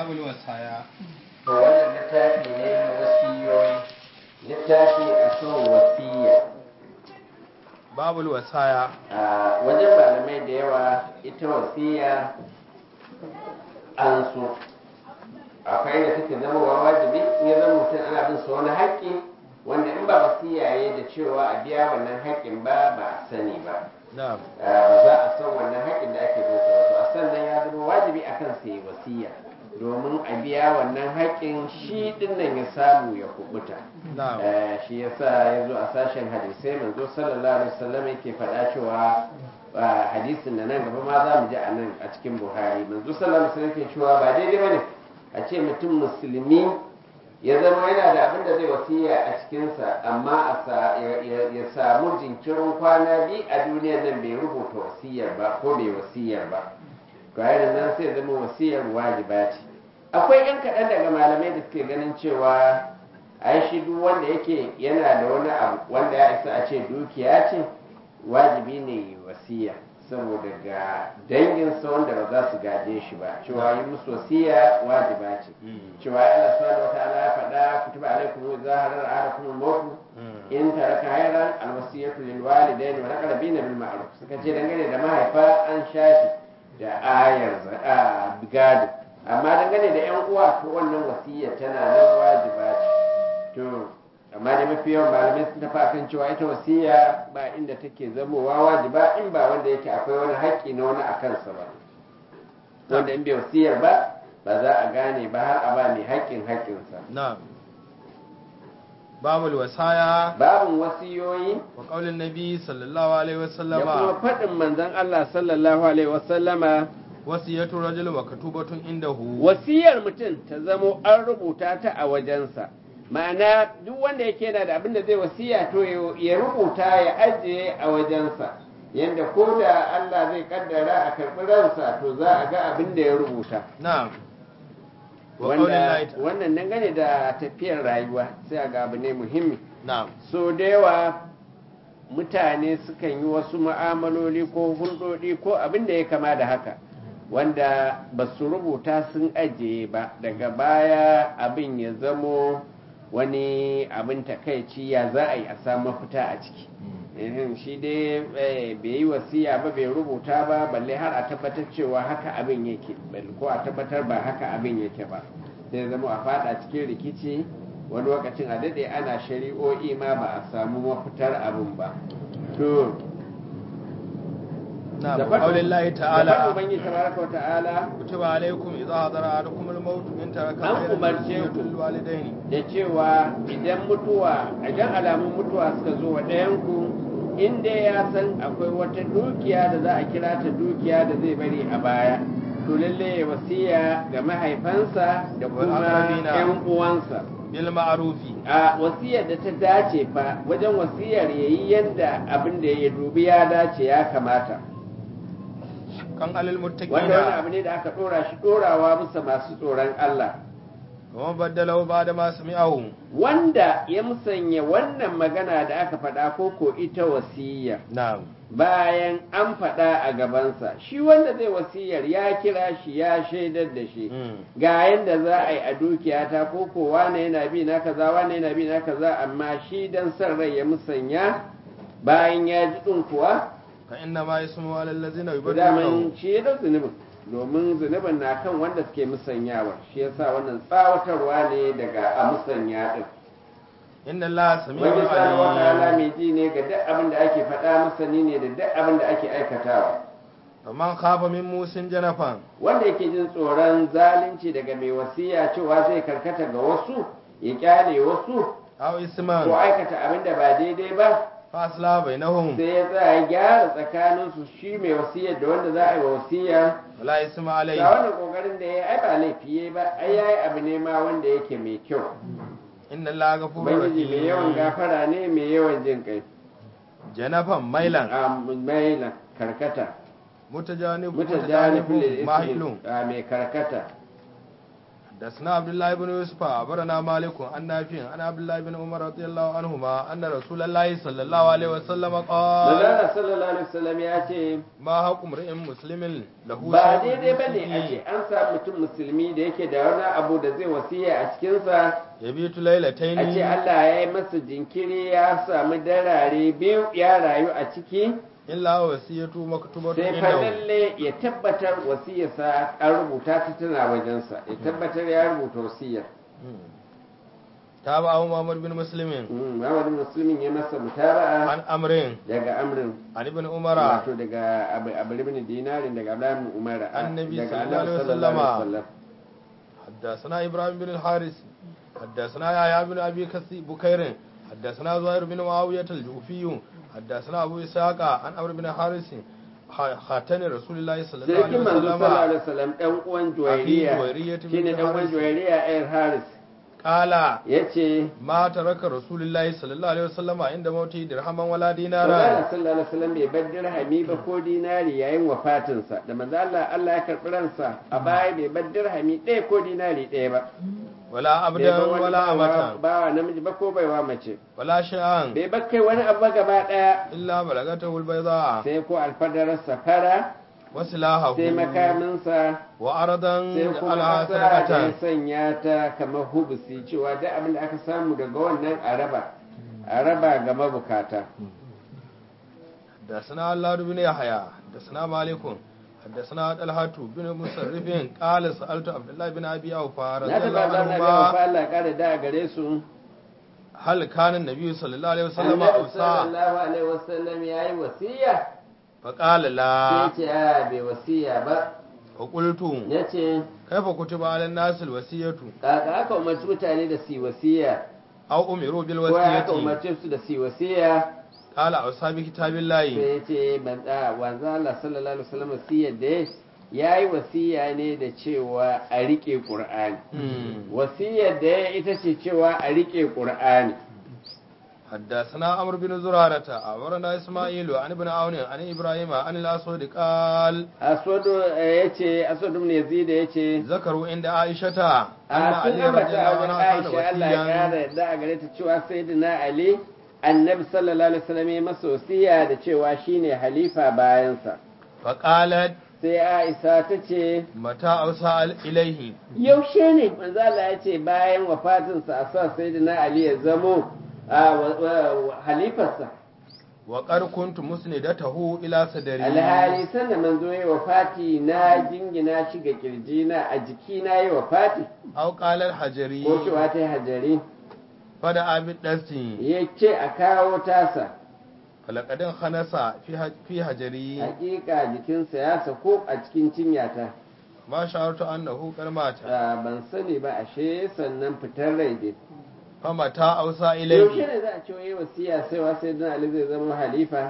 babul wasaya to wannan littafi ne na wasiyoyi littafi a kan wasiya babul wasaya a wajen malamai da yawa ita wasiya an so akwai da take zama wa wajibi in ya zama mutum ana bin sa wani haƙƙi wanda in ba wasiya ya da cewa a biya wannan haƙƙin ba ba a sani ba na'am ba za a san wannan haƙƙin da ake bin sa ba to a sannan ya zama wajibi akan sa yi wasiya domin a biya wannan haƙƙin shi din nan ya samu ya kubuta na'am Eh, shi yasa ya zo a sashen hadisai manzo sallallahu alaihi wasallam yake faɗa cewa ah, hadisin da nan gaba ma za mu ji a nan a cikin buhari manzo sallallahu alaihi wasallam yake cewa ba daidai bane a ce mutum musulmi ya zama yana da abin da zai wasiya a cikinsa amma a sa- ya- ya ya samu jinkirin kwana biyu a duniyar nan bai rubuta wasiyar ba ko bai wasiyar ba bayan nan sai zama wasiyar wajiba ce akwai yan kaɗan daga malamai da suke ganin cewa ai shi duk wanda yake yana da wani abu wanda ya isa a ce dukiya ce wajibi ne yi wasiya saboda ga danginsa wanda ba za su gaje shi ba cewa yi musu wasiya wajiba ce cewa Allah subhanahu wa ta'ala ya faɗa kutiba alaikum idza hadara ahadakum al-maut in taraka hayran al-wasiyatu lil walidayni wal aqrabina bil ma'ruf suka ce dangane da mahaifa an shafi da ayar za- a gado amma dangane da yan uwa to wannan wasiyya tana nan wajiba ce to amma da mafi yawan malamai sun tafi akan cewa ita wasiya ba inda take zamowa wajiba in ba wanda yake akwai wani haƙƙi na wani a kansa ba wanda in bai wasiyar ba ba za a gane ba har a ba mai haƙƙin haƙƙinsa na'am babul wasaya babin wasiyoyi wa qaulin nabi sallallahu alaihi da kuma wasallama faɗin manzon Allah sallallahu alaihi wasallama wasiyatu rajul maktubatun indahu wasiyar mutum ta zamo an rubuta ta a wajensa ma'ana duk wanda yake yana da abin da zai wasiya to ya- ya rubuta ya ajiye a wajensa yadda ko da Allah zai kaddara a karɓi ransa to za a ga abin da ya rubuta na'am wa qaulin wanda lahi ta- wannan dangane da tafiyar rayuwa sai a ga abu ne muhimmi na'am so da yawa mutane sukan yi wasu mu'amaloli ko hulɗoɗi ko abin da ya kama da haka wanda ba su rubuta sun ajiye ba daga baya abin ya zamo wani abin takaici ya za a yi a samu mafita a ciki Ehem, shi dai eh, bai yi wasiya ba bai rubuta ba balle har a tabbatar cewa haka abin yake balle ko a tabbatar ba haka abin yake ba sai zama a fada cikin rikici wani lokacin a daɗe ana shari'o'i ma ba a samu mafitar abin ba to na'am da wa qaulin lahi faɗin ta'ala ubangiji tabaraka wa ta'ala kutiba alaikum idza hadara ahadukum al-maut in taraka An khayran umarce wasiyatu ku. lil walidaini da cewa idan mutuwa idan alamun mutuwa suka zo wa ɗayanku in dai ya san akwai wata dukiya da za a kira ta dukiya da zai bari a baya to lalle ya wasiya ga mahaifansa da Wal kuma aqrabina. 'yan uwansa bil ma'rufi a wasiyar da ta dace fa wajen wasiyar ya yi yadda abin da ya dubi ya dace ya kamata kan alil wanda wani muttaqina abu ne da aka ɗora shi ɗorawa bisa masu tsoron Allah wa man baddalahu ba'da ma sami'ahu wanda ya musanya wannan magana da aka faɗa ko ko ita wasiyya na'am bayan an faɗa a gabansa shi wanda zai wasiyar ya kira shi ya shaidar da shi Mm. ga yadda za a yi a dukiyata ko ko wane yana bi na kaza wane yana bi na kaza amma shi dan son rai ya musanya bayan ya ji ɗin kuwa fa inna ma yasmu ala allazina to yubaddilunahu daman shi ya dau zunubin domin zunubin na kan wanda suke musanyawa shi yasa wannan tsawatarwa ne daga a musanya din inna allaha wani sami'un subhanahu wa ta'ala alim mai ji ne ga duk abin da ake faɗa masani ne da duk abin da ake aikatawa faman khafa min musin janafan wanda yake jin tsoron zalunci daga mai wasiya cewa zai karkata ga wasu ya kyale wasu aw ko isman aikata abin da ba daidai ba fa asla bainahum sai ya tsaya ya gyara tsakaninsu shi mai wasiyar da wanda za a yi wa wasiya wala isma alayhi ga wannan kokarin da ya ai ba laifi yayi ba ai yayi abu ne ma wanda yake mai kyau inna allaha ghafurur ubangiji mai yawan rahim gafara ne mai yawan jin kai janafan mailan a mailan karkata mutajanib mutajanibul mutajanib mahilun ismi a mai karkata حدثنا عبد الله بن يوسف أخبرنا مالك عن نافع عن عبد الله بن عمر رضي الله عنهما أن رسول الله صلى الله عليه وسلم قال Manzala sallallahu alaihi wasallam ya ce ما حق امرئ مسلم له ba شيء daidai ba ne a ce an samu mutum musulmi da yake da wani abu da zai wasiya a cikinsa يبيت a ce ليلتين Allah ya yi masa jinkiri ya samu darare biyu ya rayu a ciki إلا وصية مكتوبة sai fa عنده lalle ya tabbatar wasiyarsa an rubuta ta tana wajensa ya tabbatar ya rubuta wasiyar تابعه محمد بن مسلم Mm, Muhammadu musulmin ya masa mutaba'a عن أمر daga amrin عن ابن عمر wato daga abu abu ibn dinarin daga abdullahi ibn umar Annabi daga sallallahu annabi alaihi sallallahu alaihi wasallama. wasallam حدثنا إبراهيم بن الحارث حدثنا يحيى بن أبي كثير بكير حدثنا زهير بن معاوية الجوفي حدثنا أبو إسحاق عن عمرو بن حارث خاتن رسول الله صلى الله عليه Sarkin manzo sallallahu وسلم alaihi wasallam dan uwan Juwairiya Juwairiya ta shine bin dan uwan Haris. Juwairiya ayar Haris قال yace ما ترك رسول الله صلى الله عليه وسلم عند موته درهما ولا Manzo دينارا sallallahu alaihi wasallam bai bar dirhami ba ko dinari yayin wafatinsa da manzo Allah Allah ya karbi ransa a baya bai bar dirhami ɗaya ko dinari ɗaya ba ولا bai عبدا bar wani ولا bawa أمة bawa namiji ba ko baiwa mace ولا شيئا bai bar kai wani abu ba gaba ɗaya إلا بلغته البيضاء sai ko alfadararsa fara وسلاحه sai makaminsa وأرضا sai kuma على ƙasa da ya صدقة sanya ta kamar hubusi cewa duk abin da aka samu daga wannan araba araba ga mabukata حدثنا الله بن يحيى حدثنا مالك حدثنا طلحة بن مسرف قال سألت عبد الله بن أبي أوفى na رضي الله taɓa ba na biya wa عنهما Allah ya ƙara da a gare su هل كان النبي صلى الله عليه وسلم annabi أوصى sallallahu alaihi wasallam ya yi wasiya فقال sai لا ce a bai wasiya ba فقلت ya ce كيف كتب على الناس الوصية kaka aka umarci mutane da su yi wasiya أو أمروا ko aka بالوصية umarci su da su yi wasiya قال أوصى بكتاب sai الله ya ce ban da wanzu Allah sallallahu alaihi wasallam wasiyar da ya yi wasiya ne da cewa a riƙe ƙur'ani مم. wasiyar da ya ita ce cewa a riƙe ƙur'ani حدثنا عمرو بن زرارة أخبرنا إسماعيل عن ابن عون عن إبراهيم عن الأسود قال aswadu ya ce aswadu ne yazid ya ce ذكروا عند عائشة أن a sun علي رضي ambata الله wajen عنه كان aisha Allah ya وصيا kara yadda a gare ta cewa sayyidina ali annabi sallallahu alaihi wasallam ya masa wasiya da cewa shine halifa bayansa فقالت sai aisha ta ce متى أوصى إليه yaushe ne manzo Allah ya ce bayan wafatinsa a sa sayyidina ali ya zamo a wa- wa- halifarsa وقد كنت مسندته إلى صدري alhali sanda manzo ya wafati na jingina shi ga kirjina a jikina ya wafati أو قال الحجري ko cewa ta yi hajari فدعا بالدست ya ce a kawo tasa فلقد انخنس في حج- في حجري hakika jikinsa ya sako a cikin cinyata ما شعرت أنه قد مات Ah, ban sani ba ashe sannan fitar rai dai فمتى أوصى yaushe إليه ne za a ce wai wasiya sai wa sai dan ali zai zama halifa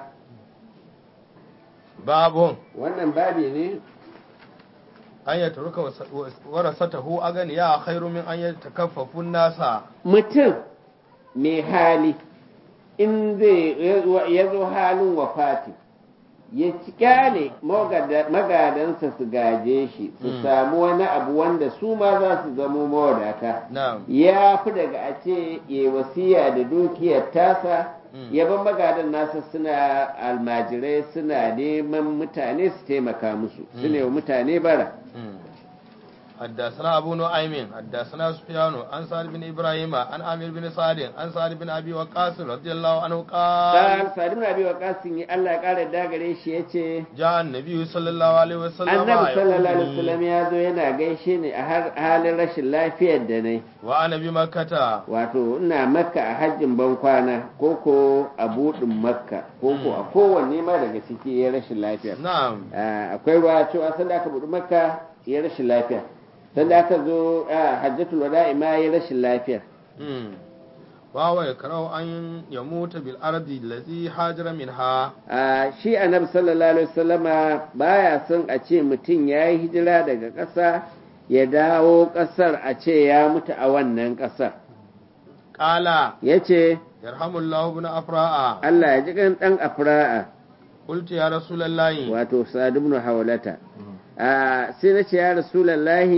باب wannan babi ne أن يترك وس- ورثته أغنياء خير من أن يتكففوا الناس mutum mai hali in zai ya zo halin wafati ya ci kyale magada- magadansa su gaje shi su Mm. samu wani abu wanda su ma za su zamo mawadata نعم ya fi daga a ce ya wasiya da dukiyar tasa Mm. yaban magadan nasa suna almajirai suna neman mutane su taimaka musu su Mm. ne wa mutane bara مم. حدثنا أبو نعيم حدثنا سفيان عن سعد بن إبراهيم عن عامر بن سعد عن سعد بن أبي وقاص رضي الله عنه قال Sa'ad Sa'ad ibn Abi Waqqas ne Allah ya kara da gare shi yace جاء النبي صلى الله عليه وسلم Annabi sallallahu alaihi يقولني wasallam ya zo yana gaishe ni a har halin rashin lafiyar da nai وأنا بمكة wato ina makka a hajjin ban kwana ko ko a buɗin makka ko ko a kowanne ma daga ciki ya rashin lafiya نعم Ah, akwai ruwa cewa sanda aka buɗi makka ya rashin lafiya sanda aka zo ah, hajjatul wada'i ma ya rashin lafiya مم. وهو يكره أن يموت بالأرض التي هاجر منها Ah, shi annabi sallallahu alaihi wasallama baya son a ce mutum ya yi hijira daga ƙasa ya dawo ƙasar a ce ya mutu a wannan ƙasar قال ya ce يرحم الله ابن أفراء Allah ya ji kan ɗan afra'a قلت يا رسول الله wato sa'ad ibn hawlata Ah, sai na ce ya rasulallahi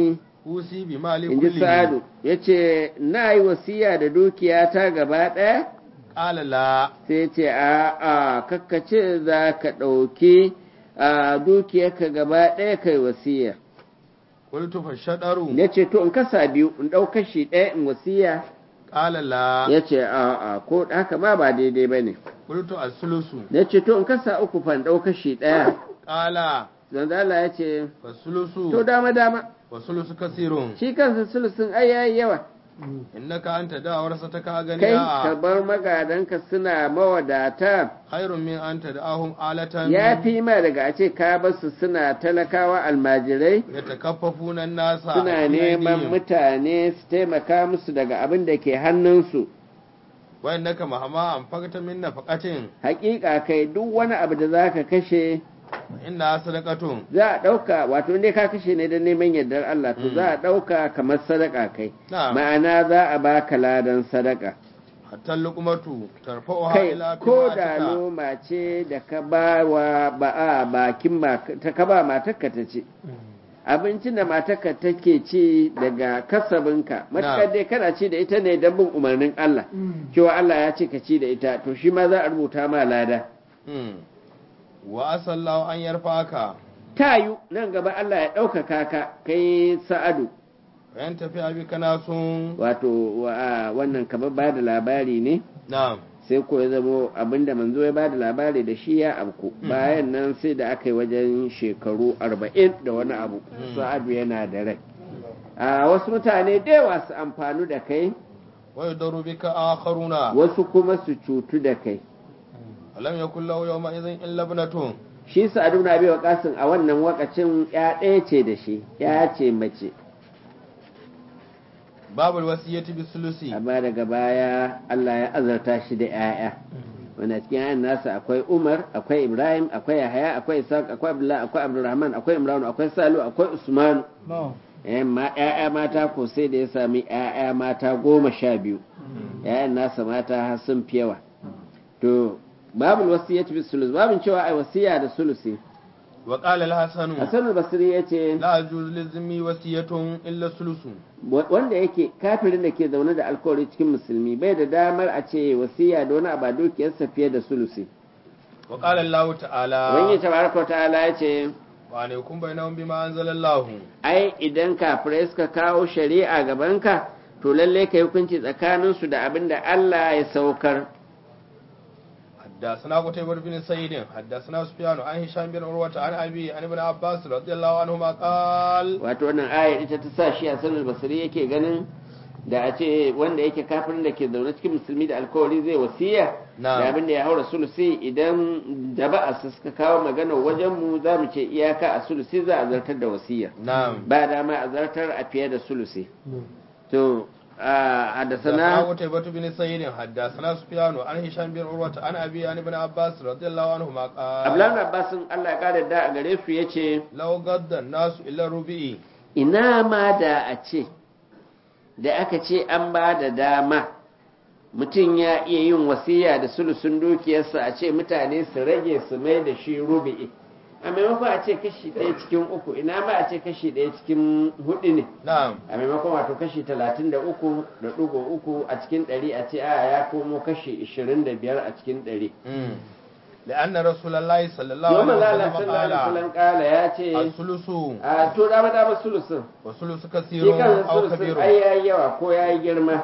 usi bi mali in ji kulli sa'adu ya ce na yi wasiya da dukiya ta gaba ɗaya qala la sai ce a a kakkace za ka ɗauki a dukiyarka gaba ɗaya kai wasiya qultu fa shadaru ya ce to in kasa biyu in ɗau kashi ɗaya in wasiya qala la ya ce a a ko haka ma ba daidai ba ne qultu as-sulusu ya ce to in kasa uku fa in ɗau kashi ɗaya qala zanzala ya ce fa sulusu to dama dama wa sulusu kasirun shi kansa sulusun ai yayi yawa innaka anta da'awarsa ta ka gani kai ka a bar magadanka suna mawadata khairun min anta da'ahum alatan ya fi ma daga a ce ka basu suna talakawa almajirai yatakaffafuna an-nasa suna fi neman aydihim. mutane su taimaka musu daga abin da ke hannunsu wa innaka mahama an fakata min nafaqatin hakika kai duk wani abu da za ka kashe inna sadaqatun za a ɗauka wato ne ka kashe ne don neman yardar Allah to Mm. za a ɗauka kamar sadaka kai na'am ma'ana za a baka ladan sadaka hatta luqmatu tarfa'uha kai ila ko da fi'atika. noma ce da ka ba wa ba a bakin ma- ta ka ba matarka ta ce abincin da matarka take ci daga kasabinka matakar dai kana ci da ita ne don bin umarnin Allah cewa Allah ya ce ka ci da ita to shi ma za a rubuta ma lada Hmm. wa asallahu an yarfaka tayu nan gaba Allah ya ɗaukaka ka kai sa'adu bayan tafi abi kana sun wato wa- wannan kamar ba da labari ne na'am sai ko ya zamo abinda manzo ya ba da labari da shi ya abku bayan nan sai da aka yi wajen shekaru arba'in da wani abu Mm. sa'adu yana da rai a wasu mutane da yawa su amfanu da kai wa yadaru bika akharuna wasu kuma su cutu da kai alam yakul lahu yawma idhin illa ibnatun shi sa'adu na biya kasin a wannan wakacin ya ɗaya ce da shi ya ce mace babul wasiyati bisulusi amma daga baya Allah ya azarta shi da 'ya'ya wanda cikin 'ya'yan nasa akwai Umar akwai Ibrahim akwai Yahaya akwai Isaac akwai Abdullah akwai Abdulrahman akwai Imran akwai Salu akwai Usman eh ma 'ya'ya mata ko sai da ya sami 'ya'ya mata goma sha biyu 'ya'yan nasa mata har sun fi yawa to babul wasiyati bis sulus babin cewa ai wasiya da sulusi wa qala al-hasan Hassan al-Basri yace la yajuz lizmi wasiyatun illa sulusu wanda yake kafirin da ke zaune da alkawari cikin musulmi bai da damar a ce wasiya da wani abu a dukiyarsa fiye da sulusi wa qala Allah ta'ala Ubangiji tabaraka ta'ala ya ce wa ne kun bainahum bima anzalallahu ai idan kafirai suka kawo shari'a gabanka to lalle kai hukunci tsakaninsu da abin da Allah ya saukar حدثنا قتيبة بن سعيد حدثنا سفيان عن هشام بن عروة عن أبي عن ابن عباس رضي الله عنهما قال wato wannan ayar ita ta sa shi a sanar basiri yake ganin da a ce wanda yake kafirin da ke zaune cikin musulmi da alkawari zai wasiya Na'am. da abin da ya haura sulusi idan da ba a suka kawo magana wajen mu za mu ce iyaka a sulusi za a zartar da wasiya نعم ba dama a zartar a fiye da sulusi to a حدثنا hadasana قتيبة بن سعيد حدثنا سفيان عن هشام بن عروة عن أبي عن ابن عباس رضي الله عنهما Abdullahi قال Abbasin Allah ya kare da a gare su yace لو قد الناس إلا ربعي ina ma da a ce da aka ce an ba da dama mutum ya iya yin wasiya da sulusun dukiyarsa a ce mutane su rage su mai da shi rubi'i a maimakon a ce kashi ɗaya cikin uku ina ma a ce kashi ɗaya cikin hudu ne نعم a maimakon wato kashi talatin da uku da ɗigo uku a cikin ɗari a ce a ya komo kashi ishirin da biyar a cikin ɗari مم. لأن رسول الله صلى الله yau عليه maza Allah وسلم sallallahu alaihi قال wasallam kala ya ce الثلث a to dama dama sulusun والثلث shi كثير kan أو sulusun كبير ai yayi yawa ko yayi girma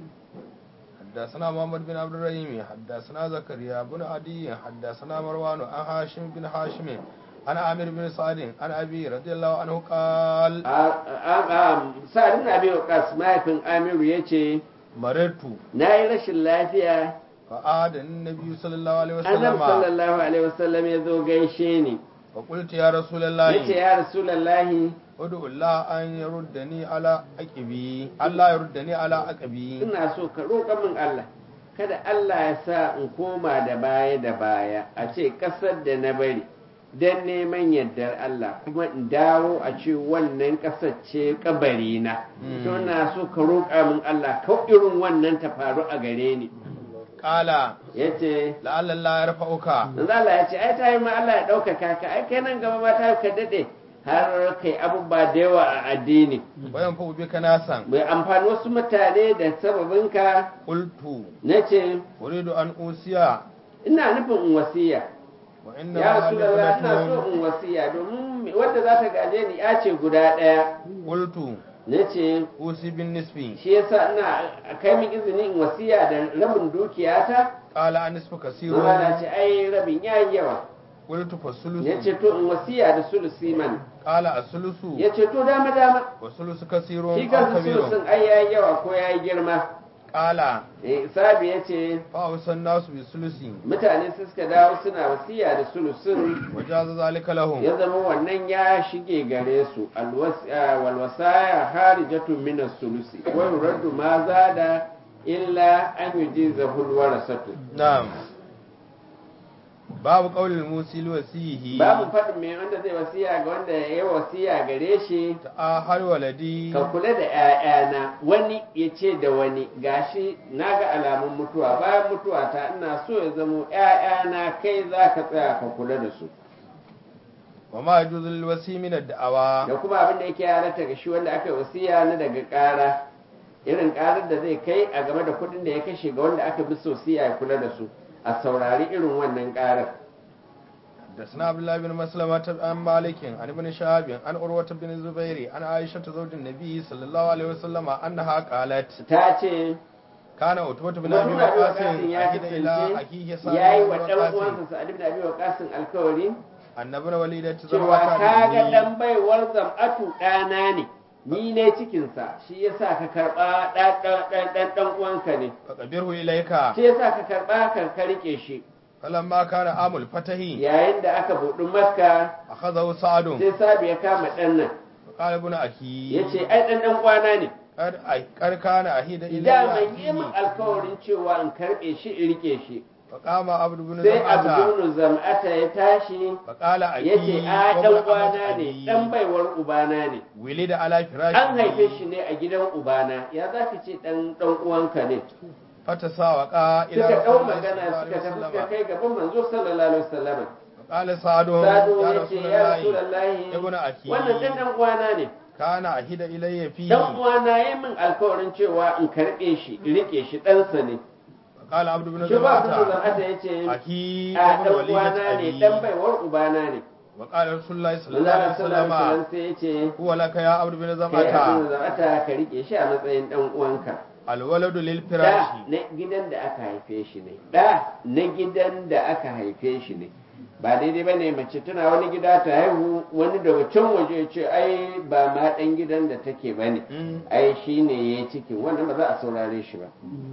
حدثنا محمد بن عبد الرحيم حدثنا زكريا بن عدي حدثنا مروان عن هاشم بن هاشم عن عامر بن سعد عن ابي رضي الله عنه قال sa'adun abi waqas mahaifin amiru ya ce مررت na yi rashin lafiya فعاد النبي صلى الله عليه annabi وسلم sallallahu alaihi wasallam ya zo gaishe ni فقلت يا رسول ya ce الله ya rasulallahi ادعو الله ان يردني على عقبي الله يردني على عقبي ina so ka roƙa min Allah kada Allah ya sa in koma da baya da baya a ce ƙasar da na bari don neman yardar Allah kuma in dawo a ce wannan ƙasar ce kabarina Mm. to na so ka roƙa min Allah kau irin wannan ta faru a gare ni قال yace لعل الله يرفعك manzo Allah ya ce ai ta yi ma Allah ya ɗaukaka ka ai kai nan gaba ma ta ka daɗe har kai abubuwa da yawa a addini wayan fa bika nasan bai amfani wasu mutane da sababinka qultu na ce uridu an usiya ina nufin in wasiya wa inna ya ma rasulullah ina so ibnatun in wasiya domin wanda za ta gaje ni ya ce guda ɗaya qultu na ce usi bin nisfi shi yasa ina a kai min izini in wasiya da rabin dukiyata qala an nisfu kasirun ruwa na ce ai rabin yayi yawa qultu fa sulusu ya ce to in wasiya da sulusi man qala asulusu ya ce to dama dama wa sulusu kasirun shi aw kansa kabirun sulusin ai yayi yawa ko yayi girma qala eh sabi ya ce fa usan nasu bi sulusi mutane su suka dawo suna wasiya da sulusin wajaza zalika lahum ya zama wannan ya shige gare su alwas- ah, walwasaya harijatun min as-sulusi wa yuraddu ma zada illa an yujizahu alwarasatu na'am babu qaulil musil wasihi babu faɗin mai wanda zai wasiya ga wanda ya yi wasiya gare shi ta har waladi ka kula da 'ya'yana wani ya ce da wani gashi na ga alamun mutuwa bayan mutuwa ta ina so ya zamo 'ya'yana kai za ka tsaya ka kula da su wa ma yajuzul wasi min ad-da'awa da kuma abin da yake halatta ga shi wanda aka yi wasiya na daga ƙara irin ƙarar da zai kai a game da kuɗin da ya kashe ga wanda aka bi sosiya ya kula da su a saurari irin wannan ƙarar حدثنا عبد الله بن مسلمة عن مالك عن ابن شهاب عن عروة بن الزبير عن عائشة زوج النبي صلى الله عليه وسلم أنها قالت ta ce كان عتبة بن Mutum أبي na biyu وقاص wakasin ya أحد إلى أخيه kasance سعد ya yi بن wa ɗan وقاص uwansa sa'ad ibn abi waqasin alkawari أن ابن وليدة cewa زوجة ka ga مني ɗan baiwar zam'atu ɗana ne ni ne cikinsa shi yasa ka karɓa ɗan ɗan uwanka ne فقبره إليك shi yasa ka karɓa ka ka riƙe shi فلما كان عام الفتح yayin da aka buɗi makka أخذه سعد sai sabi ya kama ɗan nan فقال ابن أخي ya ce ai ɗan ɗan uwana ne قد قد كان أحد إلى daman yi min أخيه alkawarin cewa in karɓe shi in riƙe shi فقام عبد بن sai زمعة abdul zam'ata ya tashi فقال ya ce أخي a ɗan وابن uwana أمة ne أبي ɗan baiwar ubana ne ولد على فراشه an haife shi ne a gidan ubana ya za ka ce ɗan ɗan uwanka ne فتساوقا إلى suka رسول ɗau الله صلى magana الله suka عليه tafi suka وسلم kai gaban manzo sallallahu alaihi wasallam قال سعد sadu يا ya ce رسول ya الله rasulullahi ابن أخي wannan ɗan ɗan uwana ne كان أهد إلي dan فيه uwana ya min alkawarin cewa in karɓe shi in riƙe shi ɗansa ne قال عبد بن shi ba abdul زمعة zam'ata ya ce أخي a ابن ɗan وليدة uwana ne أبي ɗan baiwar ubana ne وقال رسول الله صلى الله Allah عليه sallallahu alaihi وسلم wasallam sai ya ce هو لك يا عبد بن kai زمعة abdul zam'ata ka riƙe shi a matsayin ɗan uwanka الولد da للفراش na gidan da aka haife shi ne da na gidan da aka haife shi ne ba daidai ba ne mace tana wani gida ta haihu wani daga can waje ya ce ai ba ma ɗan gidan da take ba ne Mm. ai shi ne ya yi cikin wannan ba za a saurare shi ba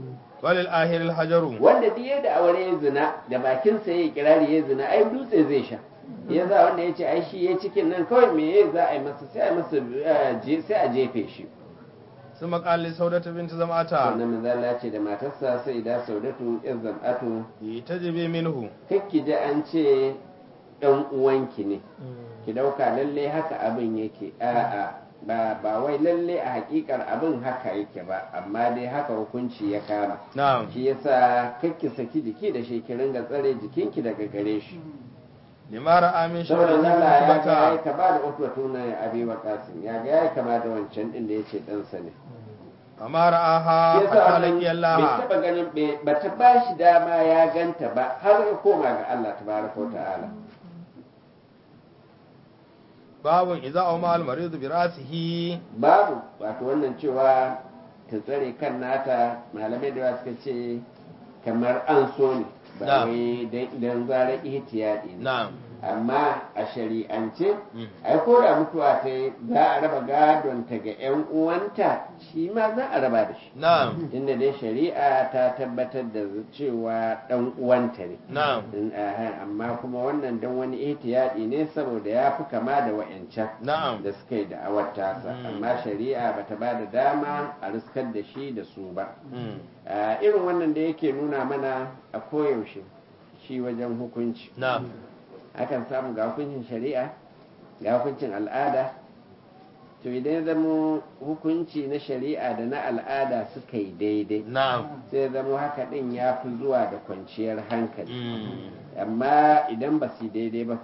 وللآخر الحجر wanda duk yadda aure ya zina da bakinsa ya yi kirari ya zina ai dutse zai sha ya za wanda ya ce ai shi ya cikin nan kawai me ya za a yi masa sai a yi masa eh, je- sai a jefe shi ثم قال لسودة بنت زمعة wannan manzala ce da matarsa sai da saudatu yan zam'atu تجبي منه kakki ji an ce ɗan uwanki ne ki ɗauka lalle haka abin yake a'a ba ba wai lalle a hakikar abin haka yake ba amma dai haka hukunci ya kama نعم shi yasa kakki saki jiki da shi ki ringa tsare jikinki daga gare shi لما رأى من saboda شبه Allah ya ga yayi عتبة kama da utwatu na abi waqasim ya ga yayi kama da wancan din da yace ɗansa ne فما رآها shi yasa حتى wannan لقي bai الله taba ganin bai- bata ba shi dama ya ganta ba har ya koma ga Allah tabaraka wa ta'ala باب إذا أومى المريض برأسه babu wato wannan cewa ta tsare kan nata malamai da yawa suka ce kamar an so ne ba Na'am. wai don zara ihtiyadi ne نعم amma a shari'ance Mm. ai ko da mutuwa ta yi za a raba gadon ta ga 'yan uwanta shi ma za a raba da shi نعم inda dai shari'a ta tabbatar da cewa ɗan uwanta ne نعم In, aha, amma kuma wannan don wani ihtiyadi ne saboda ya fi kama da wa'yancan نعم da suka yi da'awar tasa Mm. amma shari'a bata ba da dama a riskar da shi da su ba مم. Ah, irin wannan da yake nuna mana a koyaushe shi wajen hukunci نعم akan samu ga hukuncin shari'a ga hukuncin al'ada to idan ya zama hukunci na shari'a da na al'ada suka yi daidai نعم sai ya zama haka din ya fi zuwa da kwanciyar hankali مم. amma idan ba su yi daidai ba fa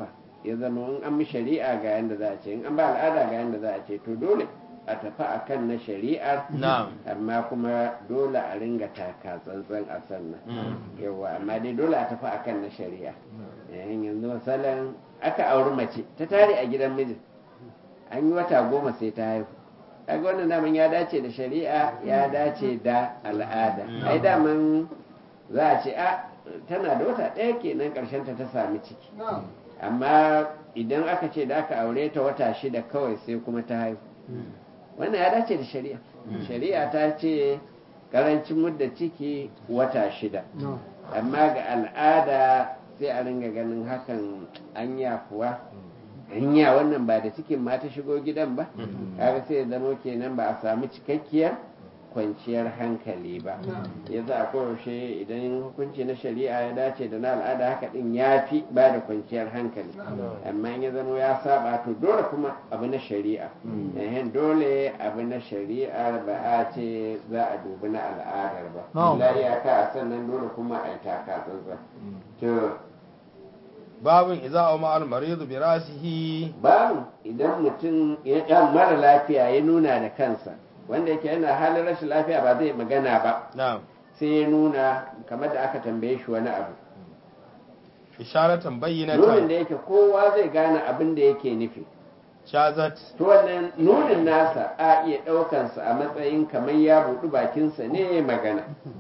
ya zama in an bi shari'a ga yanda za a ce in an ba al'ada ga yanda za a ce to dole a tafi akan na shari'ar na'am amma kuma dole a ringa taka tsantsan a sannan yawa amma dai dole a tafi akan na shari'a yayin yanzu misalin aka auri mace ta tare a gidan mijin an yi wata goma sai ta haihu kaga wannan daman ya dace da shari'a ya dace da al'ada ai daman za a ce a tana da wata ɗaya kenan ƙarshen ta ta sami ciki amma idan aka ce da aka aure ta wata shida kawai sai kuma ta haihu wannan ya dace da shari'a shari'a ta ce karancin mudda ciki wata shida amma ga al'ada sai a ringa ganin hakan anya kuwa hanya wannan ba da cikin ma ta shigo gidan ba kaga sai ya zama kenan ba a samu cikakkiyar kwanciyar hankali ba ya za a koyaushe idan hukunci na shari'a ya dace da na al'ada haka din ya fi ba da kwanciyar hankali amma in ya zama ya saba to dole kuma abu na shari'a ehen dole abu na shari'a ba a ce za a dubi na al'adar ba No. la iyaka a sannan dole kuma a yi taka tsantsan to babin iza a ma'al maridu bi rasihi babu idan mutum ya ya mara lafiya ya nuna da kansa wanda yake yana halin rashin lafiya ba zai magana ba na'am sai ya nuna kamar da aka tambaye shi wani abu isharatan nunin bayyinatan da yake kowa zai gane abin da yake nufi shazat to wannan nunin nasa a iya ɗaukansa a matsayin kamar ya buɗi bakinsa ne ya magana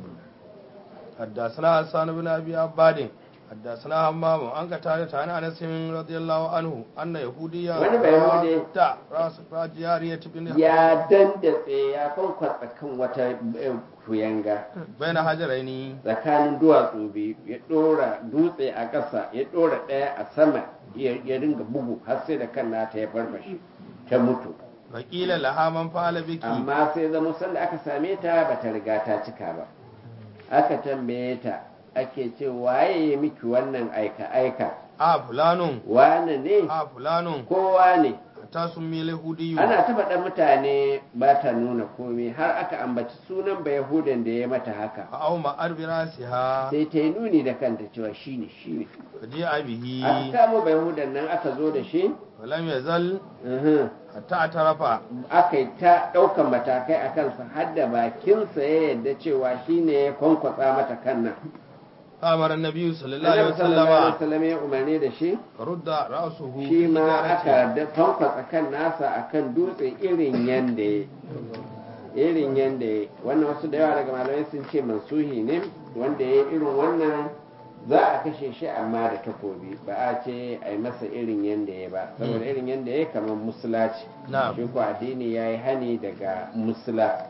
حدثنا حسان بن ابي عباد حدثنا همام عن قتادة عن انس رضي الله عنه ان يهوديا Wani Bayahudi تا راس جارية بن ya dandatse ya kwankwatsa kan wata eh, kuyanga بين حجرين tsakanin duwatsu biyu ya ɗora dutse a ƙasa ya ɗora ɗaya a sama ya ya ringa bugu har sai da kan nata ya farfashe ta mutu فقيل لها من فعل بك amma sai zama sanda aka same ta ba ta riga ta cika ba aka tambaye ta ake ce waye ya miki wannan aika aika ا فلان wane ne ا فلان kowa ne حتى سمي اليهودي ana ta faɗa mutane ba ta nuna komai har aka ambaci sunan ba yahudan da ya mata haka او ما ارب راسها sai ta yi nuni da kanta cewa shine shine فجيء به aka kamo ba yahudan nan aka zo da shi ولم يزل uhum, حتى اعترف aka yi ta ɗaukan matakai a kansa har da bakinsa ya yadda cewa shine ya kwankwatsa mata kan nan فامر النبي صلى الله عليه Annabi sallallahu alaihi وسلم wasallam ya umarni da shi رد راسه shi في ma حجارته. aka da kwankwatsa kan nasa akan dutse irin yanda ya irin yanda ya wannan wasu da yawa daga malamai sun ce mansuhi ne wanda ya irin wannan za a kashe shi amma da takobi ba a ce a yi masa irin yanda ya ba saboda irin yanda ya kamar musula ce na'am shi ko addini ya yi hani daga musula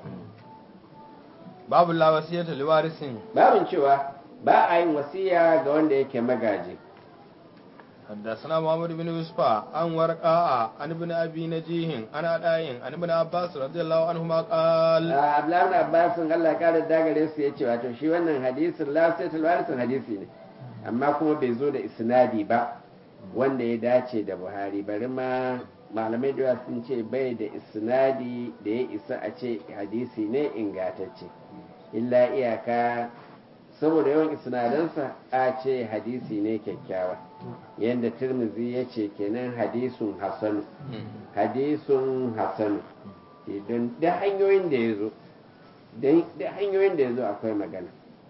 babu la wasiyata liwarisin babin cewa ba a yin wasiya ga wanda yake magaji حدثنا محمد بن يوسف عن ورقاء عن ابن ابي نجيه عن عداين عن ابن عباس رضي الله عنهما قال Abdullahi ibn Abbas Allah ya kare dagare su yace wato shi wannan hadisin la sai warisin hadisi ne amma kuma bai zo da isnadi ba wanda ya dace da Buhari bari ma malamai da yawa sun ce bai da isnadi da ya isa a ce hadisi ne ingatacce illa iyaka saboda yawan isnadansa a ce hadisi ne kyakkyawa yadda Tirmidhi ya ce kenan hadisun hasanu hadisun hasanu don da hanyoyin da ya zo da hanyoyin da ya zo akwai magana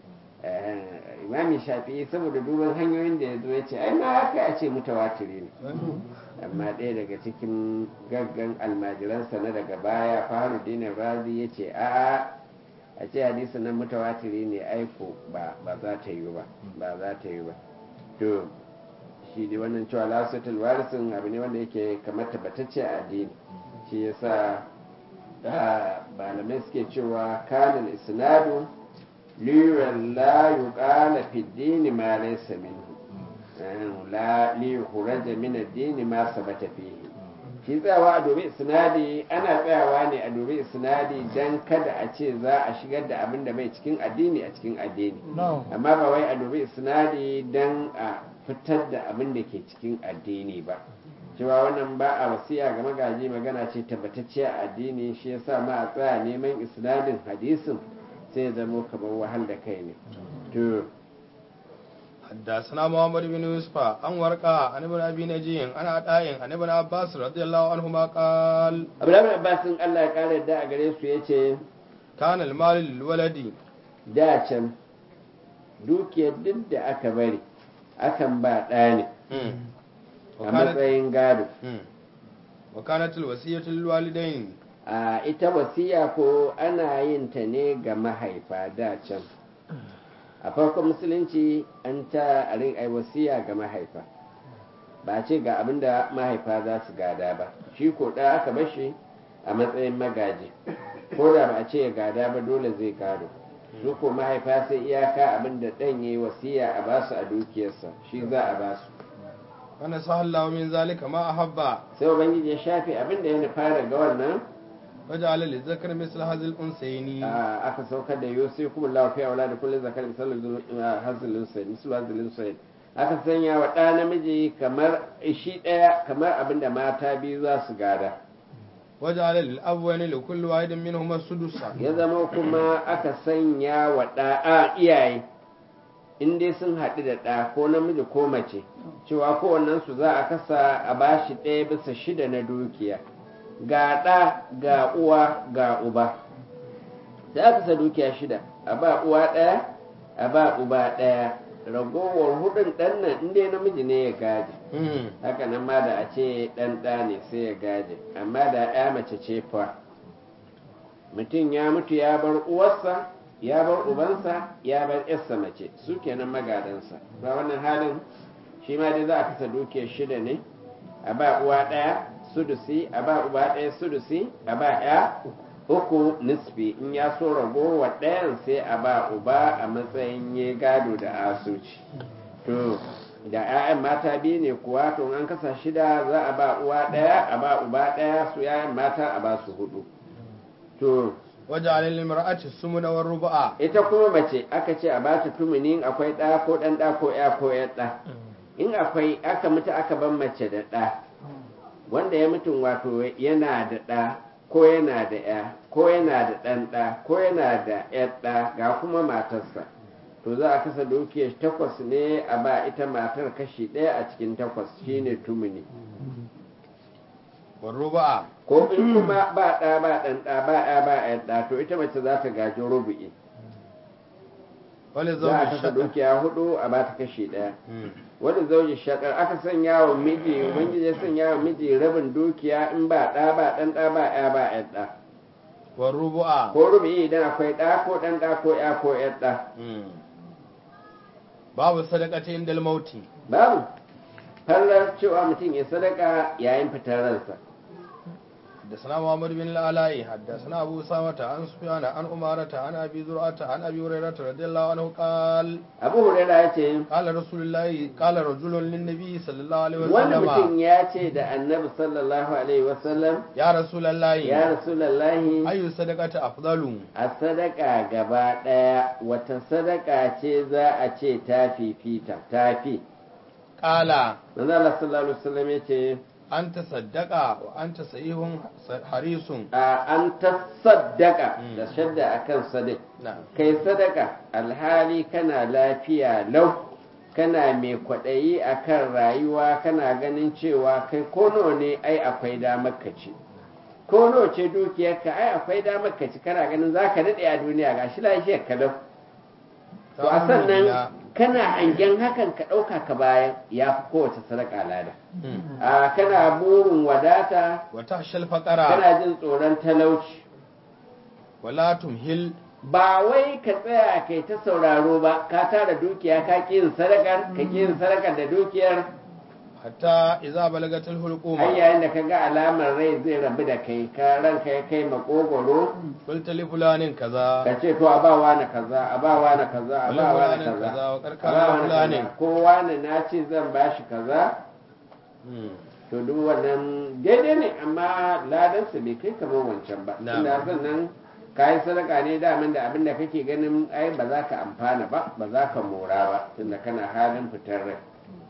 imami shafi'i saboda duban hanyoyin da ya zo ya ce ai ma haka a ce mutawatiri ne amma ɗaya daga cikin gaggan almajiransa na daga baya faharuddin razi ya ce a a ce hadisi nan mutawatiri ne aiko ba za ta yi ba ba za ta yi ba to shi dai wannan cewa lasatul warisin abu ne wanda yake kamar tabbatacce a addini shi yasa malamai suke cewa kanal isnadu liran la yuqala fi dini ma laysa minhu la li yukhraja min ad-din ma sabata fihi shi tsayawa a dobe isnadi ana tsayawa ne a dobe isnadi dan kada a ce za a shigar da abin da bai cikin addini a cikin addini amma ba wai a dobe isnadi dan a fitar da abin da ke cikin addini ba cewa wannan ba a wasiya ga magaji magana ce tabbatacciya a addini shi yasa ma a tsaya neman isnadin hadisin sai zama kamar wahal da kai ne to حدثنا محمد بن يوسف عن ورقة عن ابن أبي نجي عن عطاء عن ابن عباس رضي الله عنهما قال abdullahi abbasin allah ya kare da a gare su ya ce كان المال للولد da can dukiyar duk da aka bari akan ba ɗa ne مم. a وكانت matsayin gado مم. وكانت الوصية للوالدين a ita wasiya ko ana yin ta ne ga mahaifa da can a farkon musulunci an ta a rin ai wasiya ga mahaifa ba a ce ga abin da mahaifa za su gada ba shi ko da aka bashi a matsayin magaji ko da ba a ce ya gada ba dole zai gado su ko mahaifa sai iyaka abin da ɗan ya yi wasiya a basu a dukiyarsa shi za a basu ونسح الله من ذلك ما أحب sai ubangiji ya shafe abin da ya nufa daga wannan وجعل للذكر مثل هذه الأنثيين a aka saukar da yusuf kuma lafiya wala da kullum zakar misalin hazilin sai misalin hazilin sai aka sanya wa ɗa namiji kamar shi ɗaya kamar abin da mata biyu za su gada وجعل للأبوين لكل واحد منهما السدس ya zama kuma aka sanya wa ɗa a iyaye in dai sun haɗu da ɗa ko namiji ko mace cewa kowannensu za a kasa a bashi ɗaya bisa shida na dukiya ga ɗa ga uwa ga uba sai aka kasa dukiya shida a ba uwa ɗaya a ba uba ɗaya ragowar hudun ɗan nan in dai namiji ne ya gaji مم. haka nan ma da a ce ɗan ɗa ne sai ya gaje amma da ya mace ce fa mutum ya mutu ya bar uwarsa ya bar ubansa ya bar yarsa mace su kenan magadansa ba wannan halin shi ma dai za a kasa dukiyar shida ne a ba uwa ɗaya sudusi a ba uba ɗaya sudusi a ba ya uku nisfi in ya so ragowar ɗayan sai a ba uba a matsayin ya gado da asuci to da 'ya'yan mata biyu ne kuwa to an kasa shida za a ba uwa ɗaya a ba uba ɗaya su 'ya'yan mata a ba su hudu to وجعل للمرأة السمن والربع ita kuma mace aka ce a bata tumuni in akwai ɗa ko ɗan ɗa ko ya ko ya ɗa in akwai aka mutu aka ban mace da ɗa wanda ya mutum wato yana da ɗa ko yana da ya ko yana da ɗan ɗa ko yana da ya ɗa ga kuma matarsa to za a kasa dukiyar takwas ne a ba ita matar kashi ɗaya a cikin takwas shine tumuni والربع ko in kuma ba ɗa ba ɗan ɗa ba ya ba ya ɗa to ita mace za ta gaji rubu'i ولزوج za a kasa الشقة dukiya hudu a ba ta kashi ɗaya مم. wani zauji shakar aka sanya wa miji ubangiji ya sanya wa miji rabin dukiya in ba ɗa ba ɗan ɗa ba ya ba ya ɗa والربع ko rubi idan akwai ɗa ko ɗan ɗa ko ya ko ya ɗa مم. باب الصدقة عند الموت babu fallar cewa mutum ya sadaka yayin fitar ransa حدثنا محمد بن العلاء حدثنا أبو أسامة عن سفيان عن أمارة عن أبي زرعة عن أبي هريرة رضي الله عنه قال abu huraira ya ce قال رسول الله قال رجل للنبي صلى الله عليه wani mutum وسلم ya ce da annabi sallallahu alaihi wasallam يا رسول الله ya rasulallahi أي الصدقة أفضل a sadaka gaba ɗaya wata sadaka ce za a ce ta fifita ta fi قال manzo Allah sallallahu alaihi wasallam ya ce أنت صدق وأنت صحيح حريص a an ta sadaka Mm. da shadda akan sadik نعم kai sadaka alhali kana lafiya lau kana mai kwaɗayi akan rayuwa kana ganin cewa kai ko nawa ne ai akwai damar ka ci ko nawa ce dukiyarka ai akwai damar ka ci kana ganin za ka daɗe a duniya ga shi lafiyar ka lau to a sannan kana hangen hakan ka ɗauka ka bayan ya fi kowace sadaka lada مم. a kana burin wadata وتخشى الفقر kana jin tsoron talauci ولا تمهل ba wai ka tsaya kai ta sauraro ba ka tara dukiya ka ƙi yin sadakar ka ƙi yin sadakar da dukiyar حتى إذا بلغت har الحلقوم yayin da ka ga alamar rai zai rabu da kai ka ranka ya kai makogoro قلت لفلان كذا ka ce to a ba wani kaza a ba wani kaza a ba wani wani kaza kaza, wa a karkara ba wani fulani. kaza ko wani na ce zan ba shi kaza مم. to duk wannan daidai ne amma ladansa bai kai kamar wancan ba Na'am. tunda sannan ka yi sadaka ne daman da abin da kake ganin ai ba za ka amfana ba ba za ka mora ba tunda kana halin fitar rai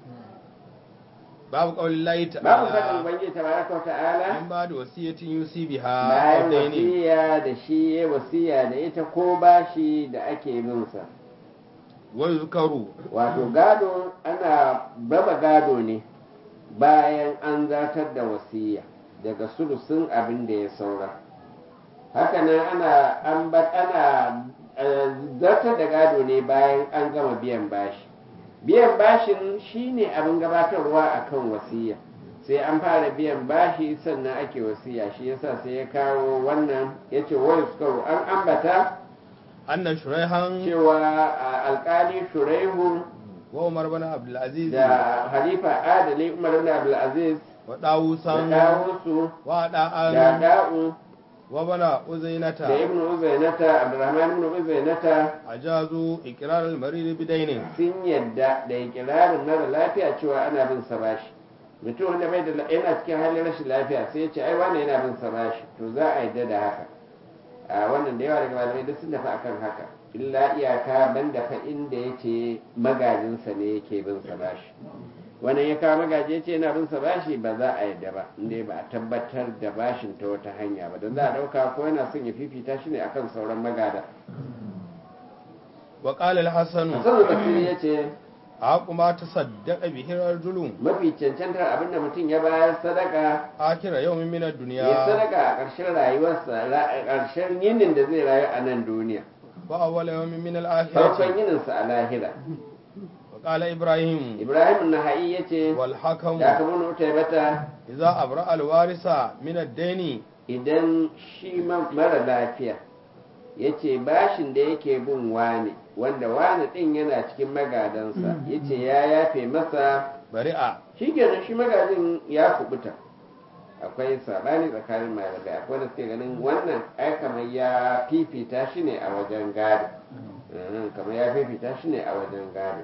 باب قول الله babu faɗin تعالى ubangiji tabaraka wa ta'ala من بعد وصية يوصي بها bayan أو دين wasiya da shi ya wasiya da ita ko bashi da ake bin sa wa yuzkaru wato gado ana raba gado ne bayan an zartar da wasiya daga sulusun abin da ya saura hakanan ana an ba- ana eh, zartar da gado ne bayan an gama biyan bashi biyan bashin shine abin gabatarwa akan wasiya sai an fara biyan bashi sannan ake wasiya shi yasa sai ya kawo wannan yace wai suka an ambata anna shuraihan cewa a alkali shuraihu wa umar bin abdul aziz da halifa adali umar ibn abdul aziz wa da dawusan dawusu wa da da'an da'u wa bana uzainata da ibn uzainata abdurrahman ibn uzainata ajazu iqrar al-marid bidainin sun yadda da ikirarin mara lafiya cewa ana bin sa bashi mutum wanda bai da la- yana cikin halin rashin lafiya sai ya ce ai wani yana bin sa bashi to za a yadda da haka a wannan da yawa daga malamai duk sun tafi akan haka illa iyaka banda fa inda yace magajinsa ne yake bin sa bashi wannan ya kawo magaji ya ce yana bin sa bashi ba za a yadda ba inda ba a tabbatar da bashin ta wata hanya ba don za a dauka ko yana son ya fifita shi ne akan sauran magada wa qala al-hasan hasan al ya ce aqu ma tasaddaqa bihi rajulun mafi cancantar abin da mutum ya bayar sadaka akira yawmin min ad-dunya ya sadaka a ƙarshen rayuwarsa ra- a ƙarshen yinin da zai rayu a nan duniya wa awwal yawmin min farkon al-akhirati yininsa a lahira wa qala ibrahim ibrahim naha'i ya ce wal hakam da aka mun wuta bata idza abra al-warisa min ad-daini idan shi ma- mara lafiya ya ce bashin da yake bin wane wanda wane ɗin yana cikin magadansa ya ce ya yafe masa bari'a shi kenan shi magajin ya kubuta akwai sabani tsakanin malamai akwai da suke ganin wannan ai kamar ya fifita shi ne a wajen gado Mhm, kamar ya fifita shi ne a wajen gado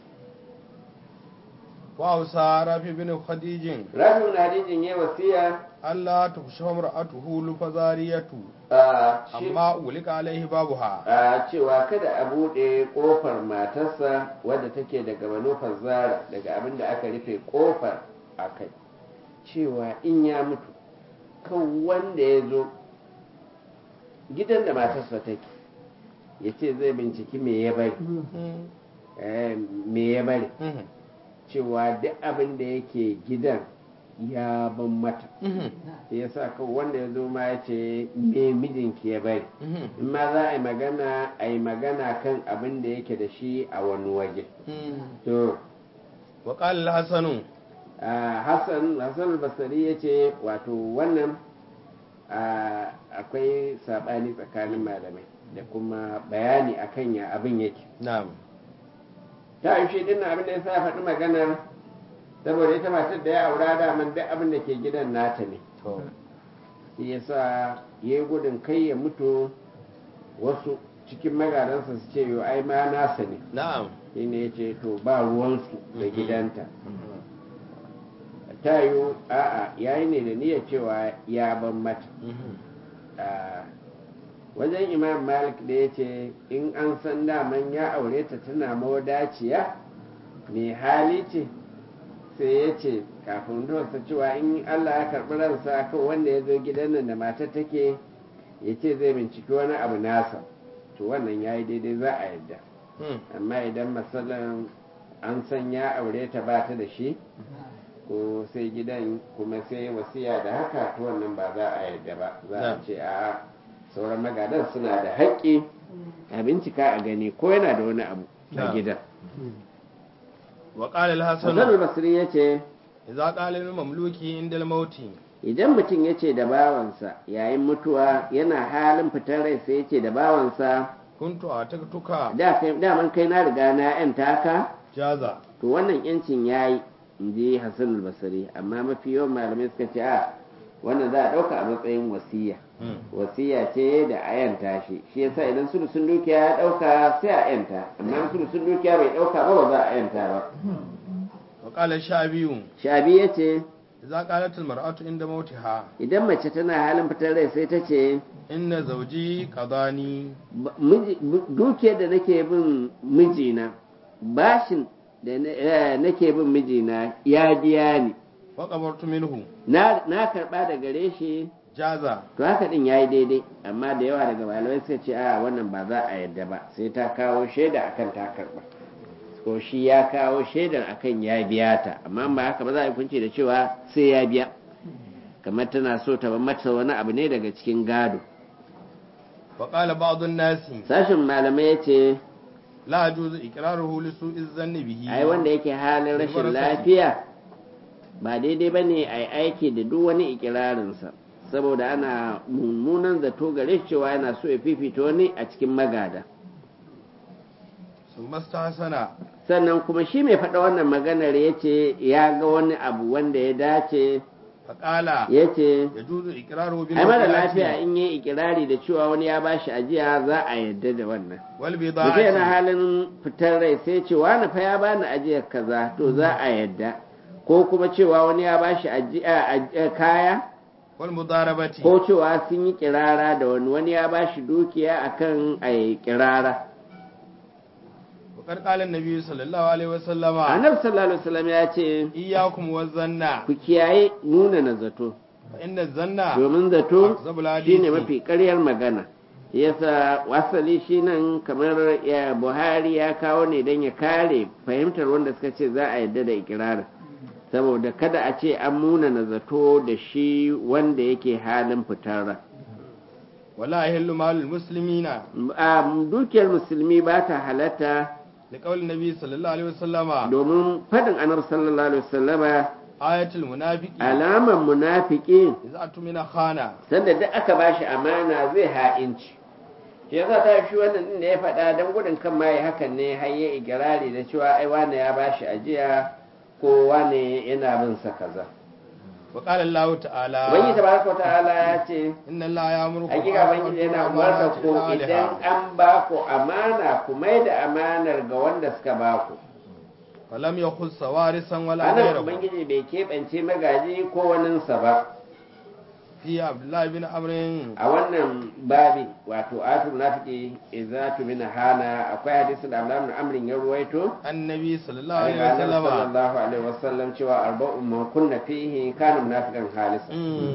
wa ausa rafi bin khadijin rafi na hadijin ya wasiya Allah tukshafa mar'atuhu lufazariyatu a shi amma ulika alaihi babuha a cewa kada a buɗe ƙofar matarsa wadda take daga manufar zara daga abin da aka rufe ƙofar a kai cewa in ya mutu kan wanda ya zo gidan da matarsa take ya ce zai binciki me ya bari eh, me ya bari cewa duk abin da yake gidan ya ban mata ya sa kan wanda ya zo ma ya ce me mijinki ya bari in ma za a yi magana a yi magana kan abin da yake da shi a wani waje to wa qala al-hasan ah, hassan hassan basari ya ce wato wannan ah, akwai saɓani tsakanin malamai da kuma bayani akan ya abin yake na'am ta yi shi dinnan abin da ya sa ya faɗi maganar saboda ita matar da ya aura daman duk abin da ke gidan nata ne to shi ya sa ya yi gudun kai ya mutu wasu cikin magadansa su ce yo ai ma nasa ne na'am shi ne ya ce to ba ruwansu da gidanta ta yi a'a ya yi ne da niyyar cewa ya ban mata a wajen imam malik da ya ce in an san daman ya aure ta tana mawadaciya mai hali ce sai ya ce kafin sa cewa in allah ya karɓi ransa kan wanda ya zo gidan nan da matar take ya ce zai binciki wani abu nasa to wannan ya yi daidai za a yadda amma idan matsalan an san ya aure ta ba ta da shi ko sai gidan kuma sai wasiya da haka to wannan ba za a yadda ba za a Na'am. ce a sauran magadan suna da haƙƙi a bincika a gani ko yana da wani abu a Na'am. gidan wa qala Hassan al-hasan basri ya ce idza qala lil mamluki inda al-mauti idan mutum ya ce da bawansa yayin mutuwa yana halin fitar rai sai ya ce da bawansa kuntu ataktuka da kai daman kai na riga na yan taka jaza to wannan yancin yayi in ji Hassan basri amma mafi yawan malamai suka ce a wannan za a ɗauka a matsayin wasiya wasiya ce da a yanta shi shi yasa idan sulusun dukiya ya ɗauka sai a yanta amma sulusun dukiya bai ɗauka ba ba za a yanta ba wa qala shabiyu shabi ya ce idza qalat al-mar'atu inda mautiha idan mace tana halin fitar rai sai ta ce inna zawji qadani "Ba- miji- bu- dukiyar da nake bin mijina bashin da na- eh, nake bin mijina ya biya ni wa qabartu minhu na na karɓa da gare shi jaza to haka din yayi daidai amma da yawa daga malamai suka ce a wannan ba za a yadda ba sai ta kawo shaida akan ta karba ko shi ya kawo shaidar akan ya biya ta amma ba haka ba za a yi kunci da cewa sai ya biya kamar tana so ta bar mata wani abu ne daga cikin gado wa qala ba'd an-nas sashin malamai ya ce la yajuzu iqraruhu li su'i dhanni bihi ai wanda yake halin rashin lafiya ba daidai ba ne a yi aiki da duk wani ikirarinsa saboda ana mummunan zato gare shi cewa yana so ya fifita wani a cikin magada sun mastahsana sannan kuma shi mai faɗa wannan maganar ya ce ya ga wani abu wanda ya dace fa qala ya ce yajuzu iqraruhu bil ai mara waqati lafiya in yi ikirari da cewa wani ya bashi ajiya za a yarda da wannan wal mutum yana bida'ati halin fitar rai sai ce wani fa ya bani ajiyar kaza to za a yarda ko kuma cewa wani ya bashi ajiya aj- kaya wal mudarabati ko cewa sun yi kirara da wani wani ya bashi dukiya akan a yi kirara wa qad qala an-nabi sallallahu alaihi wasallama annabi sallallahu alaihi wasallam ya ce iyyakum waz-zanna ku kiyaye nuna na zato fa inna zanna domin zato akzabul hadisi shine mafi ƙaryar magana yasa wasali shi nan kamar ya buhari ya kawo ne don ya kare fahimtar wanda suka ce za a yadda da ikirarin saboda kada a ce an muna na zato da shi wanda yake halin fitar ran wala yahillu malul muslimina a dukiyar musulmi ba ta halatta liqawli nabi sallallahu alaihi wasallama domin faɗin annabi sallallahu alaihi wasallama ayatul munafiqi alaman munafiki idza atumina khana sanda duk aka bashi amana zai ha'inci shi yasa ta fi wannan din da ya faɗa don gudun kan ma ya hakan ne har ya igirari da cewa ai wane ya bashi ajiya ko wane yana bin sa kaza wa qala allah ta'ala ubangiji tabaraka ta'ala ya ce inna allaha ya'murukum hakika ubangiji yana umarta ku idan an ba ku amana ku mai da amanar ga wanda suka ba ku falam yakhus sawarisan wala anan ghayrahu ubangiji bai keɓance magaji ko waninsa ba fi abdullah bin amrin a wannan babi wato atul nafiki idza tumina hana akwai hadisi da Abdullah ibn Amr ya ruwaito annabi sallallahu alaihi daga Annabi wasallama sallallahu alaihi wasallam cewa arba'un man kunna fihi kana munafiqan khalisan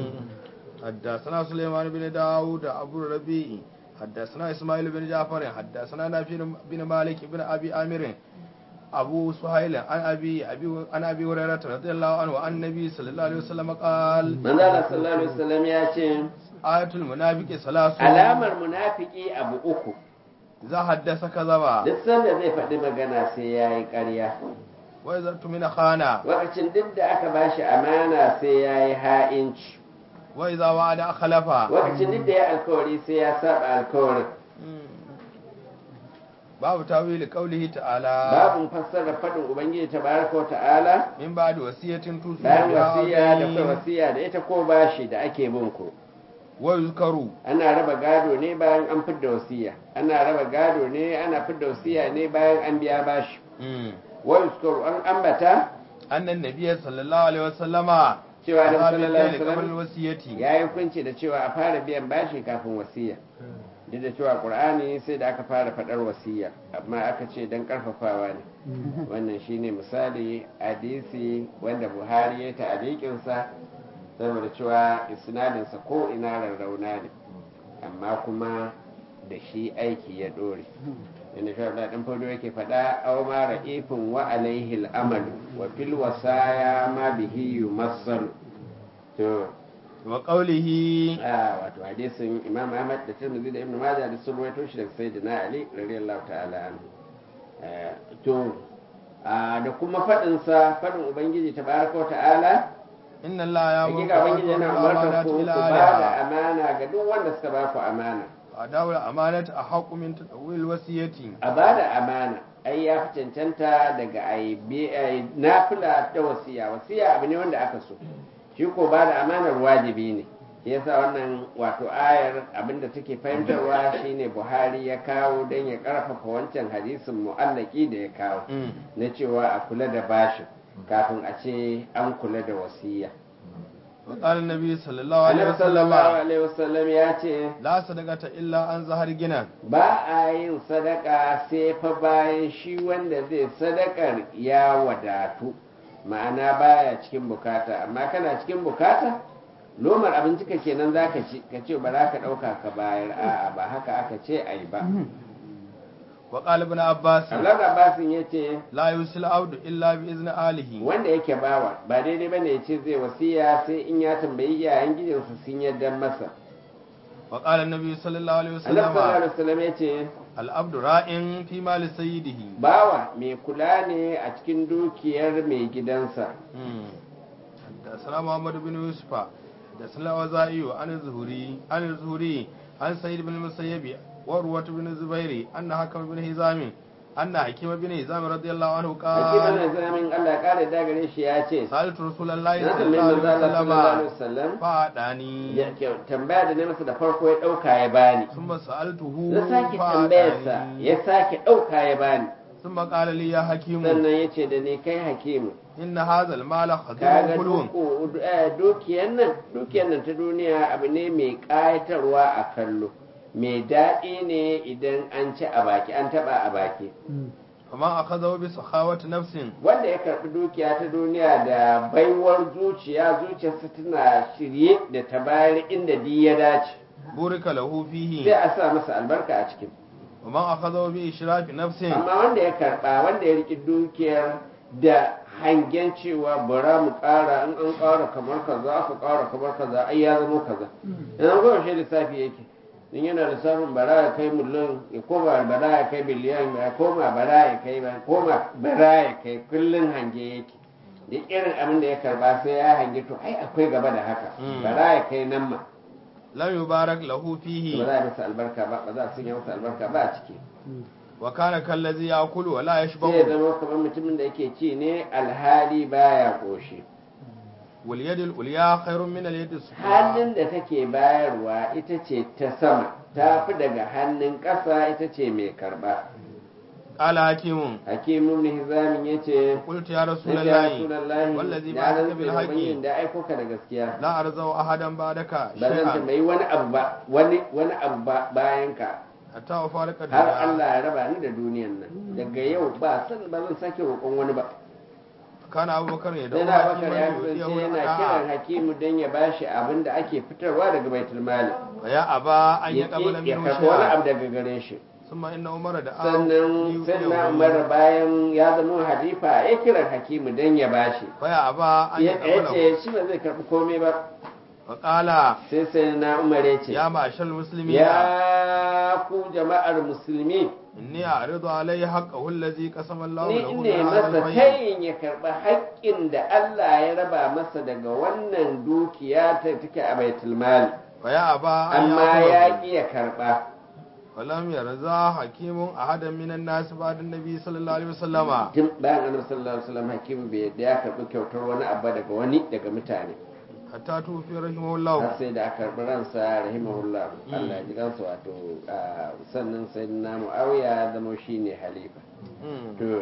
حدثنا سليمان بن داود أبو الربيع حدثنا إسماعيل بن جعفر حدثنا نافع بن مالك بن أبي عامر أبو سهيل عن أبي أبي عن أبي هريرة رضي الله عنه عن النبي صلى الله عليه وسلم قال manzo Allah sallallahu alaihi wasallam ya ce آية المنافق ثلاث alamar munafiki abu uku إذا حدث كذبا duk sanda zai faɗi magana sai ya yi ƙarya وإذا اؤتمن خان lokacin duk da aka bashi amana sai ya yi ha'inci وإذا وعد أخلف lokacin duk da ya alkawari sai ya saba alkawarin باب تأويل قوله تعالى babin fassara faɗin ubangiji tabaraka wa ta'ala من بعد وصية توصي bayan بها wasiya da أو kai wasiya da ita ko bashi da ake bin ku ويذكر ana raba gado ne bayan an fidda wasiya ana raba gado ne ana fidda wasiya ne bayan an biya bashi wa yuskaru an ambata أن النبي صلى الله عليه وسلم cewa da قال sallallahu alaihi بالليل قبل wasallam الوصية ya yi hukunci da cewa a fara biyan bashi kafin wasiya duk da cewa qur'ani sai da aka fara faɗar wasiya amma aka ce dan karfafawa ne wannan shine misali hadisi wanda buhari ya ta'alikin sa saboda cewa isnadinsa ko ina rarrauna ne amma kuma da shi aiki ya dore inda shi abu ɗan fado yake faɗa aw ma ra'ifin wa alaihi al'amalu wa fil wasaya ma bihi yumassalu to وقوله a wato hadisin imam ahmad da tirmidhi da ibnu majah da sun rawaito shi daga sayyidina ali radiyallahu ta'ala anhu Eh, to a da kuma faɗin sa faɗin ubangiji tabaraka wa ta'ala إن الله يأمر hakika ubangiji yana umartar ku ku إلى ba da أهلها amana ga duk wanda suka ba ku amana وأداء الأمانة أحق من تطويل الوصية a ba da amana ai ya fi cancanta daga ai nafila ta wasiya wasiya abu ne wanda aka so shi ko ba da amanar wajibi ne shi yasa wannan wato ayar abinda take fahimtarwa shine buhari ya kawo don ya karfafa wancan hadisin mu'allaki da ya kawo na cewa a kula da bashin kafin a ce an kula da wasiya وقال النبي صلى الله عليه annabi sallallahu وسلم alaihi wasallam ya ce لا صدقة إلا عن ظهر جنان ba a yin sadaka sai fa bayan shi wanda zai sadakar ya wadatu ma'ana baya cikin bukata amma kana cikin bukata lomar abinci ka kenan za ka ci ka ce ba za ka ɗauka ka bayar a'a ba haka aka ce ai ba وقال ابن عباس Allah Abbasin ya ce لا يوصي العبد إلا بإذن آله wanda yake bawa ba daidai bane ya ce zai wasiya sai in ya tambayi iyayen gidansa sun yarda masa وقال النبي صلى الله عليه Allah sallallahu وسلم alaihi wasallam ya ce العبد راء في مال سيده bawa mai kula ne a cikin dukiyar mai gidansa مم. حدثنا محمد بن يوسف حدثنا وزائي عن الزهري عن الزهري عن سيد بن المسيب وروة بن الزبير أن حكم بن هزام أن حكيم بن هزام رضي الله عنه Hakim قال al-Islamin Allah ya kare da gare shi ya ce سألت رسول الله na صلى tambayi الله manzo Allah sallallahu عليه alaihi وسلم wasallam فأعطاني ya ke- tambaya da ne masa da farko ya dauka ya bani ثم سألته na sake tambayarsa فأعطاني ya sake dauka ya bani ثم قال لي يا حكيم sannan ya ce da ni kai hakimu إن هذا المال خزين kaga كلون duku- eh, dukiyar nan dukiyar nan ta duniya abu ne mai ƙayatarwa a kallo mai daɗi ne idan an ci a baki an taɓa a baki فما أخذه بسخاوة نفس wanda ya karɓi dukiya ta duniya da baiwar zuciya zuciyarsa tana shirye da ta bayar inda di ya dace بورك له sai فيه a sa masa albarka a cikin وما أخذه بإشراف نفس amma wanda ya karɓa wanda ya riƙi dukiyar da hangen cewa bara mu ƙara in an ƙara kamar kaza aka ƙara kamar kaza ai ya zama kaza yanzu ko yaushe lissafi yake in yana lissafin bara ya kai miliyan ya koma bara ya kai biliyan ya koma bara ya kai ba koma bara ya kai kullun hange yake da irin abin da ya karba sai ya hange to ai akwai gaba da haka Mm. bara ya kai nan ma لم يبارك له ba فيه za a masa albarka ba ba za a sanya masa albarka ba a ciki وكان كالذي يأكل ولا sai ya يشبع zama kamar mutumin da yake ci ne alhali baya koshi واليد العليا خير من اليد السفلى hannun da take bayarwa ita ce ta sama ta fi daga hannun ƙasa ita ce mai karba قال حكيم hakimu ibn hizamin ya ce قلت يا رسول ya الله rasulallahi والذي na بعثك rantse da بالحق ubangijin da aiko ka da gaskiya لا أرزو أحدا بعدك ba zan شيئا tambayi wani abu ba wani wani abu ba bayan ka حتى أفارق har الدنيا Allah ya raba ni da duniyan nan daga yau ba san ba zan sake roƙon wani ba كان أبو بكر sai يدعو na bakar ya حكيما kasance يؤتيه yana kiran الأداء hakimu don ya bashi abin da ake fitarwa daga baitul mali فيا أبا أن ya يقبل ƙi- ya منه karɓi wani شيئا abu daga gare shi ثم إن عمر دعاه sannan sai na ليؤتيه umar bayan ya zama halifa ya kira hakimu don ya bashi فيا أبا أن ya ya يقبله ce shi ba zai karɓi komai ba فقال sai sai na umar ya ce يا معشر المسلمين ya ku jama'ar musulmi إني أعرض عليه حقه الذي قسم الله ni له ne من هذا masa الفيء tayin ya karɓi haƙƙin da Allah ya raba masa daga wannan dukiya ta take a baitul mali فيا أبا أن amma ya يأخذه ƙi ya karɓa ولم يرضى حكيم أحدا من الناس بعد النبي صلى الله عليه وسلم tun bayan annabi sallallahu alaihi wasallam hakimu bai yadda ya karɓi kyautar wani abu daga wani daga mutane حتى توفي رحمه har الله sai da aka karɓi ransa rahimahullah Allah ya ji kansa wato ah, sannan sai na muawiya ya zama shine halifa مم. to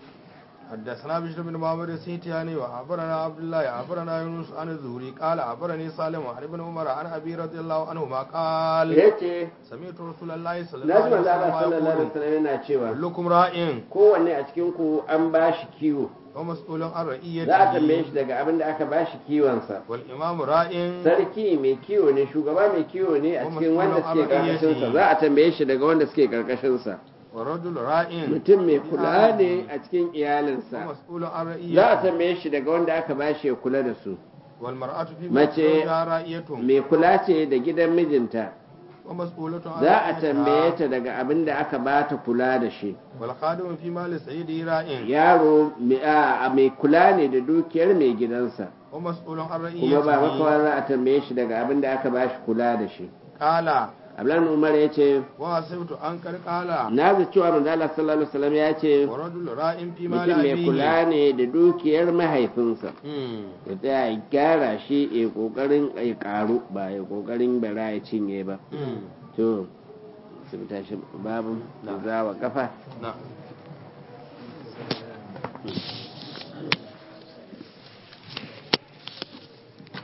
حدثنا بشر بن محمد السيتياني وعبرنا عبد الله عبرنا يونس عن الزهري قال عبرني سالم عن ابن عمر عن ابي رضي الله عنهما قال yace سمعت رسول الله صلى na الله ji عليه manzo Allah وسلم sallallahu alaihi يقول wasallam yana cewa كلكم راء kowanne a cikin ku an bashi kiwo ومسؤول عن za a tambaye shi رعيته daga abin da aka bashi kiwonsa والامام راء sarki mai kiwo ne shugaba mai kiwo ne a cikin wanda suke karkashinsa za a tambaye shi daga wanda suke karkashinsa والرجل راء mutum mai kula ne a cikin iyalinsa ومسؤول عن za a رعيته tambaye shi daga wanda aka bashi ya kula da su والمرأة في Mace- بيت زوجها رائية mai kula ce da gidan mijinta ومسؤولة عن za a tambaye رعيتها ta daga abin da aka ba ta kula da shi والخادم في مال سيده راء yaro mai- a- mai kula ne da dukiyar mai gidansa ومسؤول عن kuma ba رعيته makawa za a tambaye shi daga abin da aka ba shi kula da shi قال ablan umar ya ce وحسبت أن قد قال na zai cewa manzo Allah sallallahu alaihi wasallam ya ce ورجل راء في مال mutum mai أبيه kula ne da dukiyar mahaifinsa مم. ya tsaya ya gyara shi ya kokarin ya karu ba ya kokarin bara ya cinye ba مم. to su bi tashi babu da zawa kafa نعم